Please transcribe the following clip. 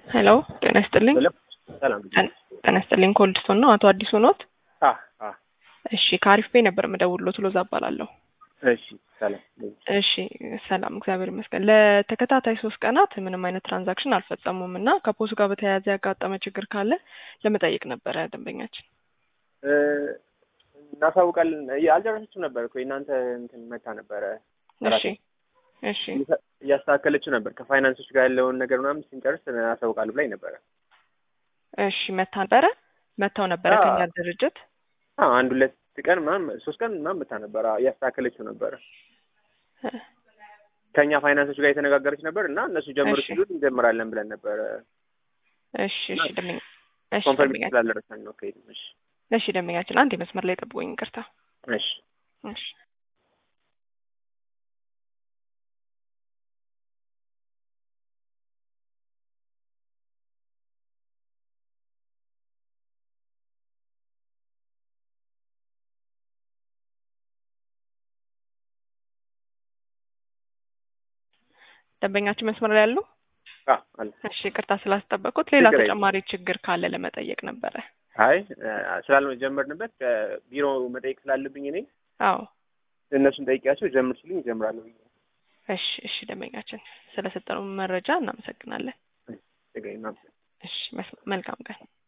ሄሎ ጤና ይስጥልኝ። ሰላም ጤና ይስጥልኝ። ኮልድስቶን ነው አቶ አዲሱ ኖት? አ አ እሺ ከአሪፍ ቤ ነበር የምደውልሎት ሎዛ እባላለሁ። እሺ ሰላም እሺ ሰላም እግዚአብሔር ይመስገን። ለተከታታይ ሶስት ቀናት ምንም አይነት ትራንዛክሽን አልፈጸሙም እና ከፖሱ ጋር በተያያዘ ያጋጠመ ችግር ካለ ለመጠየቅ ነበረ ደንበኛችን። እ እናሳውቃለን። አልጨረሰችም ነበር እኮ የእናንተ እንትን መታ ነበረ እሺ እሺ እያስተካከለችው ነበር። ከፋይናንሶች ጋር ያለውን ነገር ምናምን ስንጨርስ አሳውቃለሁ ብላኝ ነበረ። እሺ መታ ነበረ መታው ነበረ አዎ። ከኛ ድርጅት አዎ አንድ ሁለት ቀን ምናምን ሶስት ቀን ምናምን መታ ነበረ እያስተካከለችው ነበረ። ከእኛ ፋይናንሶች ጋር የተነጋገረች ነበር እና እነሱ ጀምሩ እሺ። ሲሉት እንጀምራለን ብለን ነበረ። እሺ እሺ ደንበኛ እሺ ኮንፈርም ደንበኛችን ስላልደረሰን ነው ከሄድ እሺ እሺ ደንበኛችን አንድ የመስመር ላይ ጠብቆኝ ይቅርታ። እሺ እሺ ደንበኛችን መስመር ላይ ያሉ አ አለ እሺ ይቅርታ ስላስጠበቁት ሌላ ችግር የለም። ተጨማሪ ችግር ካለ ለመጠየቅ ነበረ። አይ ስላልጀመርንበት ከቢሮ መጠየቅ ስላለብኝ እኔ አዎ እነሱን ጠይቂያቸው ጀምር ሲሉኝ እጀምራለሁ ብዬ እሺ እሺ ደንበኛችን ስለሰጠነው መረጃ እናመሰግናለን። ችግር የለም። እሺ መስ- መልካም ቀን